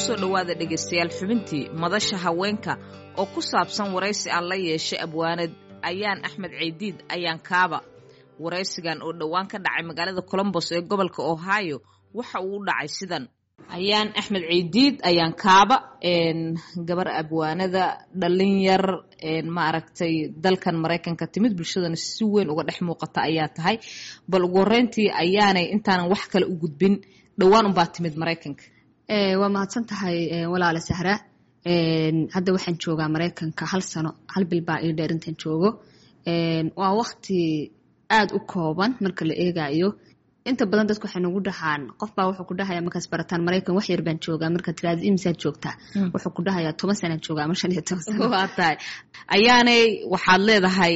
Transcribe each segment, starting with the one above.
kusoo dhowaada dhegaystayaal xubintii madasha haweenka oo ku saabsan waraysi aan la yeeshay abwaanad ayaan axmed ceydiid ayaan kaaba waraysigan oo dhowaan ka dhacay magaalada colombos ee gobolka ohio waxa uu u dhacay sidan ayaan axmed ceydiid ayaan kaaba gabar abwaanada dhallin yar maaragtay dalkan maraykanka timid bulshadana si weyn uga dhex muuqata ayaa tahay bal ugu horeyntii ayaanay intaanan wax kale u gudbin dhowaan unbaa timid maraykanka waa mahadsan tahay walaale sahra hadda waxaan joogaa maraykanka hal sano hal bil baa ii dheer intaan joogo waa wakti aada u kooban marka la eegayo inta badan dadku waxay nagu dhahaan qof baa wuxuu ku dhahaya markaas barataan maraykan wax yar baan joogaa marka tiraada imisaad joogtaa wuxuu ku dhahayaa toban sanaan joogaa ama shan iyo toban sano waa tahay ayaanay waxaad leedahay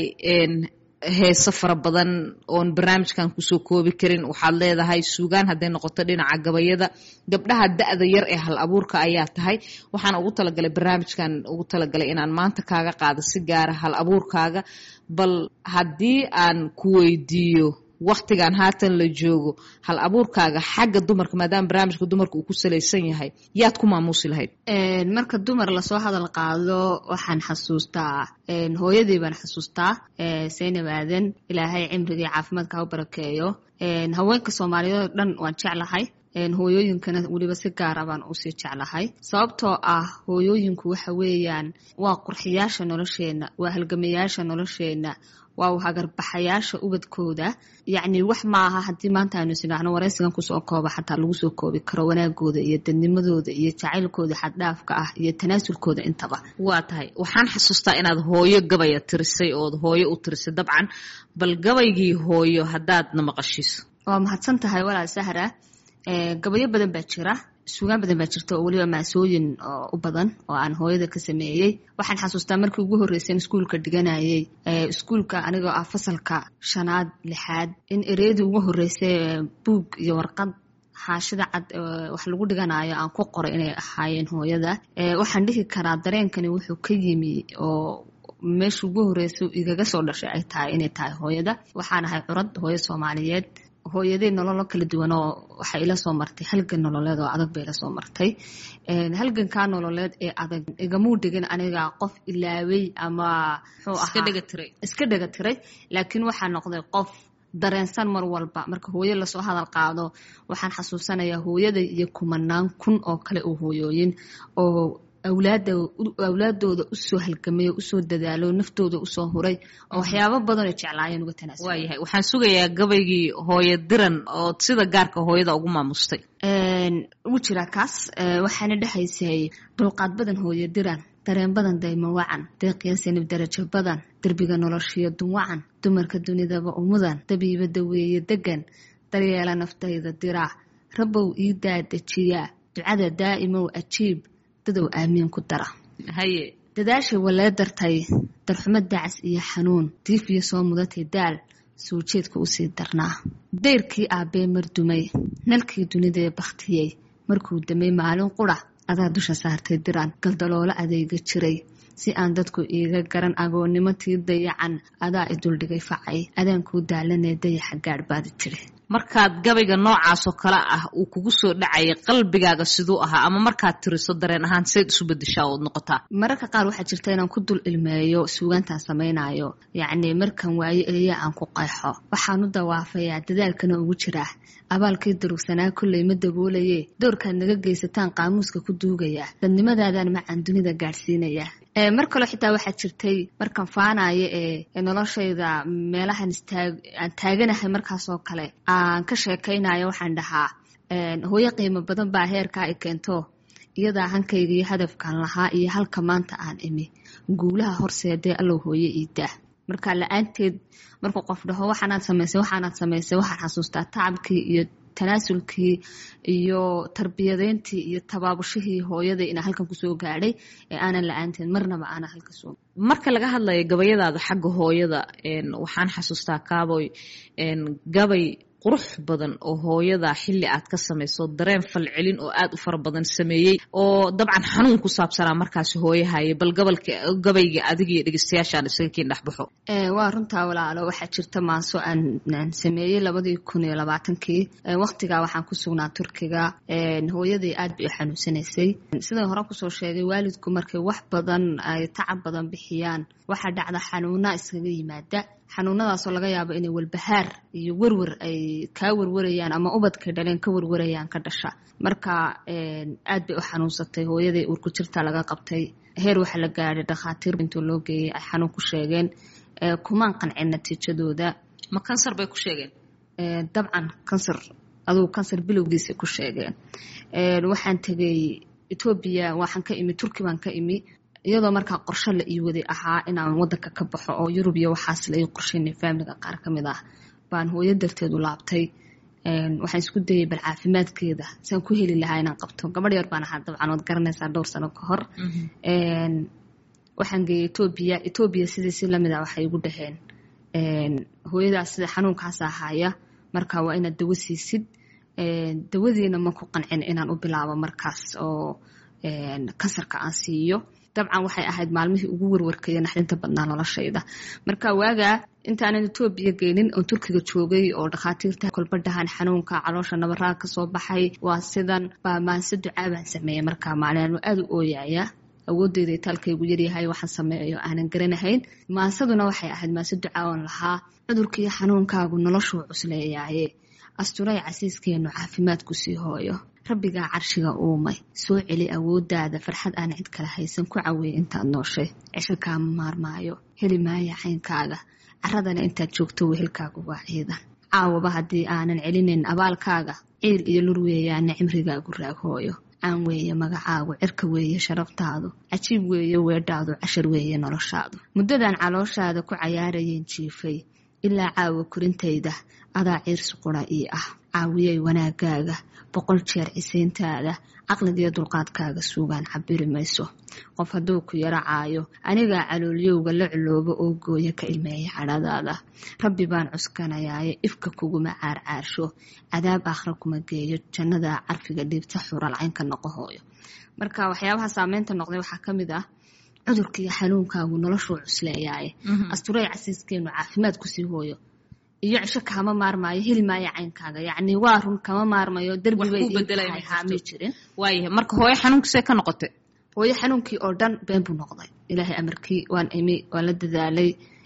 heeso fara badan oon barnaamijkan kusoo koobi karin waxaad leedahay suugaan hadday noqoto dhinaca gabayada gabdhaha da-da yar ee hal abuurka ayaa tahay waxaan ugu talagalay barnaamijkan ugu talagalay inaan maanta kaaga qaado si gaara hal abuurkaaga bal haddii aan ku weydiiyo waktigan haatan la joogo hal abuurkaaga xagga dumarka maadaama barnaamijka dumarka uu ku salaysan yahay yaad ku maamuusi lahayd marka dumar lasoo hadal qaado waxaan xasuustaa hooyadii baan xasuustaa saynab aadan ilaahay cimrigii caafimaadka ha u barakeeyo haweenka soomaaliyeed oo dhan waan jeclahay hooyooyinkana weliba si gaara baan usii jeclahay sababtoo ah hooyooyinku waxa weeyaan waa qurxiyaasha nolosheenna waa halgamayaasha nolosheenna waa hagarbaxayaasha ubadkooda yacni wax maaha haddii maanta aynu isdhaahno waraysigan kusoo kooba xataa lagu soo koobi karo wanaagooda iyo dadnimadooda iyo jacaylkooda xaddhaafka ah iyo tanaasulkooda intaba waa tahay waxaan xasuustaa inaad hooyo gabaya tirisay ood hooyo u tirisay dabcan bal gabaygii hooyo haddaadna maqashiiso waa mahadsan tahay walaal sahra gabayo badan baa jira suugaan badan baa jirta oo weliba maasooyin u badan oo aan hooyada ka sameeyey waxaan xasuustaa markii ugu horreysay in iskuulka dhiganayay iskuulka anigoo ah fasalka shanaad lixaad in ereyadii ugu horreysay buug iyo warqad xaashida cad wax lagu dhiganayo aan ku qoray inay ahaayeen hooyada waxaan dhihi karaa dareenkani wuxuu ka yimi oo meesha ugu horreysay igaga soo dhashay ay tahay inay tahay hooyada waxaan ahay curad hooyo soomaaliyeed hooyadey nololo kala duwan oo waxay ila soo martay halgan nololeed oo adag bay ila soo martay halgankaa nololeed ee adag igamuu dhigin aniga qof ilaawey ama iska dhega tiray laakiin waxaa noqday qof dareensan mar walba marka hooyo lasoo hadal qaado waxaan xasuusanayaa hooyada iyo kumanaan kun oo kale oo hooyooyin oo awlaada awlaadooda usoo halgamay oo usoo dadaalo naftooda usoo huray oo waxyaabo badanoo jeclaayeen uga tanaasul waayahay waxaan sugayaa gabaygii hooyo diran oo sida gaarka hooyada ugu maamustay ugu jiraa kaas waxaana dhexaysay dulqaad badan hooyo diran dareen badan daymo wacan deeqiya sanib darajo badan derbiga noloshiyo dunwacan dumarka dunidaba umudan dabiiba daweeye degan daryeela naftayda diraa rabow ii daadajiyaa ducada daa'imow ajiib dadow aamiin ku dara haye dadaashay walee dartay darxumo dacas iyo xanuun diifiyo soo mudatay daal soo jeedka usii darnaa dayrkii aabbee mardumay nalkii dunidee bakhtiyey markuu damay maalin qura adaa dusha saartay diraan galdaloola adeega jiray si aan dadku iiga garan agoonnimo tii dayacan adaa i duldhigay facay adaankuu daalanee dayaxa gaadh baadi tiri markaad gabayga noocaasoo kale ah uu kugu soo dhacayay qalbigaaga siduu ahaa ama markaad tiriso dareen ahaan sayd isu bedeshaa ood noqotaa mararka qaar waxaa jirta inaan ku dul ilmeeyo suugaantaan samaynayo yacni markan waayo eliya aan ku qayxo waxaan u dawaafayaa dadaalkana ugu jiraa abaalkii durugsanaa kolley ma daboolaye doorkaad naga geysataan qaamuuska ku duugaya dadnimadaadaan macaan dunida gaadhsiinaya mar kaleo xitaa waxaa jirtay markan faanayo ee noloshayda meelahan aan taaganahay markaasoo kale aan ka sheekaynayo waxaan dhahaa hooyo qiimo badan baa heerkaa i keento iyadaa hankayga iyo hadafkan lahaa iyo halka maanta aan imi guulaha horseedee allow hooyo iidaa marka la-aanteed markuu qof dhaho waxaanaad samaysay waxaanaad samaysay waxaan xasuustaa tacabkii iyo tanaasulkii iyo tarbiyadeyntii iyo tabaabushihii hooyada inaa halkan kusoo gaadhay ee aanan la-aanteed marnaba aanan halka soo marka laga hadlayo gabayadaada xagga hooyada waxaan xasuustaa kaaboy gabay qurux badan oo hooyada xilli aad ka samayso dareen falcelin oo aad u fara badan sameeyey oo dabcan xanuun ku saabsanaa markaasi hooyahaya bal gobolka gabayga adiga iyo dhegeystayaashaan isaga kiin dhexbaxo waa runtaa walaalo waxaa jirta maaso aan sameeyey labadii kun iyo labaatankii waqtigaa waxaan ku sugnaa turkiga hooyadii aad bay u xanuunsanaysay sidaan hore kusoo sheegay waalidku markay wax badan ay tacab badan bixiyaan waxaa dhacda xanuuna iskaga yimaada xanuunadaasoo laga yaabo inay walbahaar iyo werwer ay kaa werwarayaan ama ubadkay dhaleen ka werwarayaan ka dhasha marka aad bay u xanuunsatay hooyaday uurku jirta laga qabtay heer waxaa la gaadhay dhakhaatiir intuu loo geeyey ay xanuun ku sheegeen kumaan qancin natiijadooda ma kansar bay ku sheegeen dabcan kansar adugu kansar bilowgiisay ku sheegeen waxaan tegay etoobiya waxaan ka imi turki baan ka imi iyadoo markaa qorsho la ii waday ahaa inaan wadanka ka baxo oo yurub iyo waxaas la ii qorsheynay faamiliga qaar ka mid ah baan hooyo darteedu laabtay waxaan isku dayay bal caafimaadkeeda saan ku heli lahaa inaan qabto gabadh yar baan ahaa dabcan waad garanaysaa dhowr sano ka hor waxaan geeyay etoobiya etoobiya sidii si lamid ah waxay igu dhaheen hooyadaas sida xanuunkaasa ahaya marka waa inaad dawo siisid dawadiina ma ku qancin inaan u bilaabo markaas oo kansarka aan siiyo dabcan waxay ahayd maalmihii ugu warwarkaya naxdinta badnaa noloshayda marka waagaa intaanan etoobiya geynin oon turkiga joogay oo dhakhaatiirta kolbadhahan xanuunka caloosha nabaraa kasoo baxay waa sidan baa maanse ducaa baan sameeyey markaa maalin aada u ooyaya awoodeyda itaalkaygu yaryahay waxaan sameeyo aanan garanahayn maasaduna waxay ahayd maase ducaa oon lahaa cudurkiiyo xanuunkaagu noloshuu cusleeyaaye asturay casiiskeenu caafimaadku sii hooyo rabbigaa carshiga uumay soo celi awoodaada farxad aan cid kale haysan ku caweeye intaad nooshay cisho kaama maarmaayo heli maaya caynkaaga caradana intaad joogto wehelkaagu waa ciidan caawaba haddii aanan celinayn abaalkaaga ciil iyo lur weeyaana cimrigaagu raaghooyo caan weeye magacaagu cirka weeye sharaftaadu cajiib weeye weedhaadu cashar weeye noloshaadu muddadan calooshaada ku cayaarayeen jiifay ilaa caawa korintayda adaa ciirsi qura ii ah caawiyay wanaagaaga boqol jeer cisayntaada caqligiyo dulqaadkaaga suugaan cabiri mayso qof hadduu ku yaro caayo anigaa caloolyowga la culoobo oo gooya ka ilmeeya cadhadaada rabbi baan cuskanayaaye ifka kuguma caarcaarsho cadaab aakhra kuma geeyo jannada carfiga dhiibta xuralcaynka noqo hooyo marka waxyaabaha saameynta noqday waxaa ka mid ah cudurkiiyo xanuunkaagu noloshuu cusleeyaaye asturay casiiskeenu caafimaad kusii hooyo iyo cisho kama maarmaayo heli maayo caynkaaga yacni waa run kama maarmayo derbibayhaami jirin waayahay marka hooyo xanuunkiisay ka noqotay hooyo xanuunkii oo dhan been buu noqday ilaahay amarkii waan imi waan la dadaalay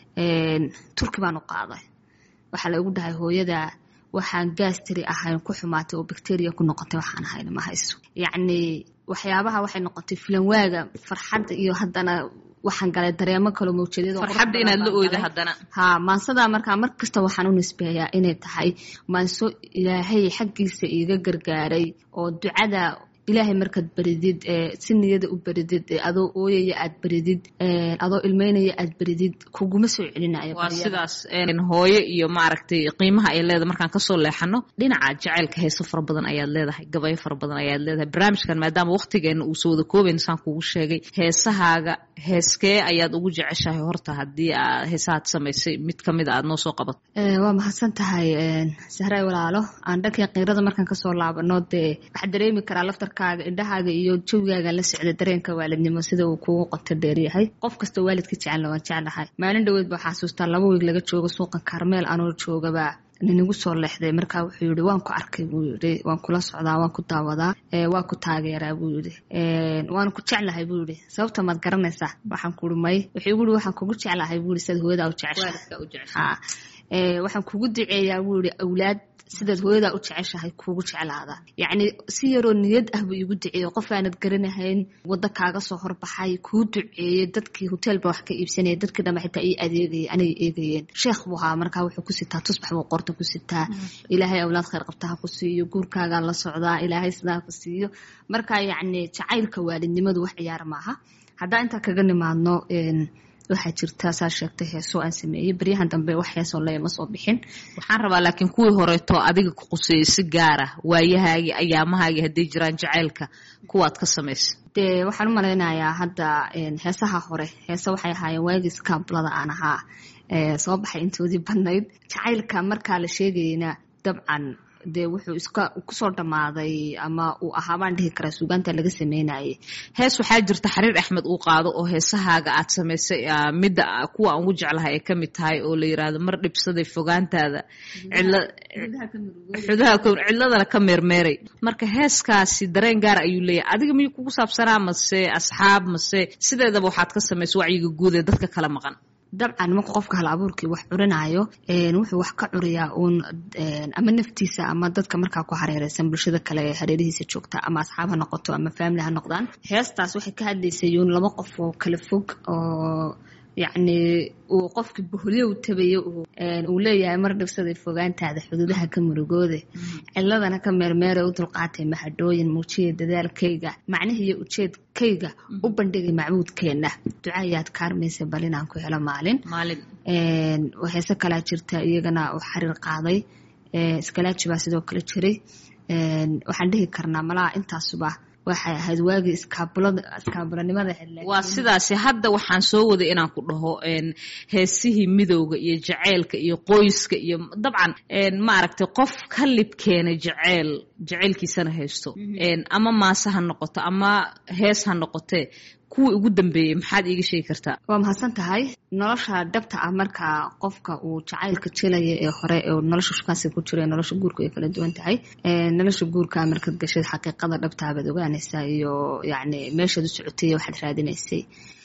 turki baan u qaaday waxaa la igu dhahay hooyada waxaan gaastiri ahayn ku xumaatay oo bacteria ku noqotay waxaan ahayna ma hayso yacni waxyaabaha waxay noqotay filanwaaga farxadda iyo haddana waxaan galay dareemo kalo mawjadiyad farxadda inaad la oyda haddana ha maansadaa markaa mar kasta waxaan u nisbeeyaa inay tahay maanso ilaahay xaggiisa iiga gargaaray oo ducada ilaahay markaad baridid si niyada u baridid adoo ooyaya aad baridid adoo ilmeynaya aad baridid kuguma soo celinayo waa sidaas hooyo iyo maaragtay qiimaha ay leedahay markaan kasoo leexano dhinaca jacaylka heeso fara badan ayaad leedahay gabayo fara badan ayaad leedahay barnaamijkan maadaama waqtigeena uuso wada koobayn saan kugu sheegay heesahaaga heeskee ayaad ugu jeceshahay horta haddii heesahaad samaysay mid kamid a aad noo soo qabato waa mahadsan tahay sahray walaalo aan dhankii qiirada markaan kasoo laabano dee waxaa dareemi karaa laftar indhahaaga iyo jawigaaga la socda dareenka waalidnimo sida uu kugu qoto dheeryahay qof kastoo waalidka jecelna waan jeclahay maalin dhoweed baa xasuustaa laba wiig laga joogo suuqa karmeel anoo joogaba ninigu soo leexday markaa wuxuu yihi waan ku arkay buu yihi waan kula socdaa waan ku daawadaa waa ku taageeraa buu yihi waan ku jeclahay buu yihi sababta maad garanaysaa waxaan kuui may wuxuu igu yihi waxaan kugu jeclahay buu yihi sidaad hooyadaa u jeceshaha waxaan kugu duceeyaa buu yihi awlaad sidaad hooyadaa u jeceshahay kuugu jeclaada yacni si yaroo niyad ah buu iigu duceeyey qof aanad garanahayn waddo kaaga soo horbaxay kuu duceeyey dadkii hoteelba wax ka iibsanaya dadkii dhanba xitaa ii adeegayay anay eegayeen sheekh buu ahaa markaa wuxuu ku sitaa tusbax buu qorta ku sitaa ilaahay awlaad khayr qabta ha ku siiyo guurkaagaa la socdaa ilaahay sidaa ku siiyo marka yacni jacaylka waalidnimadu wax ciyaar maaha haddaa intaa kaga nimaadno waxaa jirta saa sheegtay heesoo aan sameeyey baryahan dambe wax heesoo leya ma soo bixin waxaan rabaa laakiin kuwii horeeto adiga ku quseeyey si gaara waayahaagii ayaamahaagii hadday jiraan jacaylka kuwaad ka samaysa dee waxaan u malaynayaa hadda heesaha hore heese waxay ahaayeen waagii skaablada aan ahaa soo baxay intoodii badnayd jacaylka markaa la sheegayeyna dabcan dee wuxuu iska kusoo dhammaaday ama uu ahaa baan dhihi karaa suugaanta laga sameynayay hees waxaa jirta xariir axmed uu qaado oo heesahaaga aad samaysay midda kuwa aan ugu jeclahay ay ka mid tahay oo la yiraahdo mar dhibsaday fogaantaada xudaha cidladana ka meermeeray marka heeskaasi dareen gaar ayuu leeyahay adiga miyuu kugu saabsanaa mase asxaab mase sideedaba waxaad ka samaysa wacyiga guud ee dadka kala maqan dabcan marka qofka hal abuurkii wax curinayo wuxuu wax ka curiyaa uun ama naftiisa ama dadka markaa ku hareereysan bulshada kale ee hareerihiisa joogta ama asxaab ha noqoto ama family ha noqdaan heestaas waxay ka hadlaysay uun laba qof oo kala fog oo yacni uu qofkii boholyow tabayo uu leeyahay mar dhibsaday fogaantaada xuduudaha ka murugoode ciladana ka meermeera u dulqaatay mahadhooyin muujiya dadaalkayga macnihiiyo ujeedkayga u bandhigay macbuudkeenna ducaayaad kaarmaysa bal inaan ku helo maalin heese kalaa jirta iyagana uu xariir qaaday iskalaaji baa sidoo kale jiray waxaan dhihi karnaa malaha intaasuba waxay ahayd waagii iskaabulanimada waa sidaasi hadda waxaan soo waday inaan ku dhaho heesihii midowga iyo jaceylka iyo qoyska iyo dabcan maaragtay qof ka libkeena jaceyl jaceylkiisana haysto ama maase ha noqoto ama hees ha noqotee kuwii ugu dambeeyey maxaad iiga sheegi kartaa waa mahadsan tahay nolosha dhabta ah marka qofka uu jacaylka jelaya ee hore oo nolosha shukaansiga ku jira nolosha guurka ay kala duwan tahay nolosha guurka markaad gashaed xaqiiqada dhabtaa baad ogaanaysaa iyo yacni meeshaad u socotay waxaad raadinaysay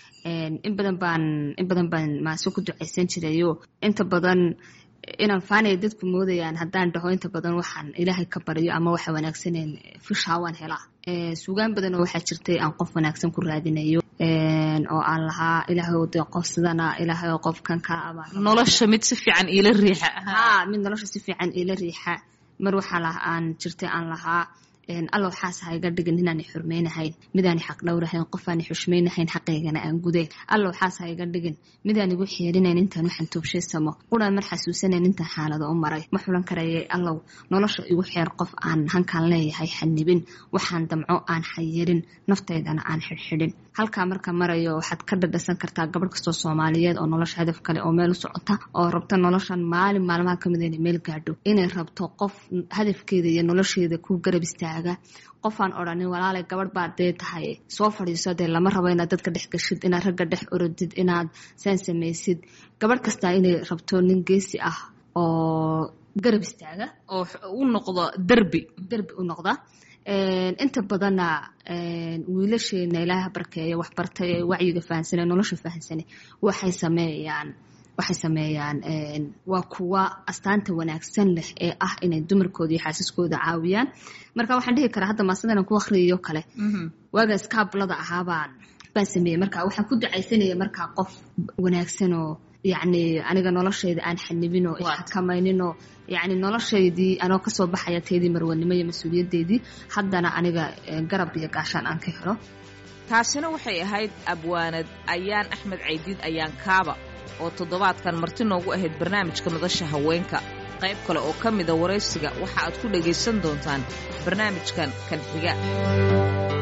in badan baan in badan baan maase ku ducaysan jirayo inta badan inaan faanaya dadku moodayaan haddaan dhaho inta badan waxaan ilaahay ka baryo ama waxa wanaagsaneen fishaa waan helaa suugaan badan oo waxaa jirtay aan qof wanaagsan ku raadinayo oo aan lahaa ilaahay de qof sidana ilaahay oo qofkan ka aba nolosha mid si fiican iila riixa ha mid nolosha si fiican iila riixa mar waxaa la aan jirtay aan lahaa alla waxaas ha iga dhigin inaanay xurmaynahayn midaanay xaq dhowrahayn qofaanay xushmaynahayn xaqaygana aan gudayn alla waxaas ha iga dhigin midaan igu xeerinayn intaan waxaan toobshaysamo quraan mar xasuusanayn intaan xaalado u maray ma xulan karayay allow nolosha igu xeer qof aan hankaan leeyahay xanibin waxaan damco aan xayirin naftaydana aan xidhxidhin halkaa marka marayo waxaad ka dhadhasan kartaa gabadh kastoo soomaaliyeed oo nolosha hadaf kale oo meel u socota oo rabta noloshan maalin maalmaha kamid inay meel gaadho inay rabto qof hadafkeeda iyo nolosheeda ku garab istaaga qofaan odhanin walaalay gabadh baad dee tahay soo fadhiiso dee lama rabo inaad dadka dhex gashid inaad ragga dhex orodid inaad saan samaysid gabadh kastaa inay rabto nin geesi ah oo garab istaaga oo u noqdo derbi derbi u noqda inta badanna wiilasheena ilaaha barkeeya waxbartay ee wacyiga fahansane nolosha fahansane waxay sameeyaan waxay sameeyaan waa kuwa astaanta wanaagsan leh ee ah inay dumarkooda iyo xaasiskooda caawiyaan marka waxaan dhihi karaa hadda maasadan ku akhriyayo kale waaga iskaablada ahaabaan baan sameeyey marka waxaan ku ducaysanaya markaa qof wanaagsan oo yacni aniga noloshayda aan xanibinoo ixakamayninoo yacni noloshaydii anoo kasoo baxaya teedii marwanimo iyo mas-uuliyadeydii haddana aniga garab iyo gaashaan aan ka helo taasina waxay ahayd abwaanad ayaan axmed caydiid ayaan kaaba oo toddobaadkan marti noogu ahayd barnaamijka madasha haweenka qayb kale oo ka mida waraysiga waxa aad ku dhagaysan doontaan barnaamijkan kan xiga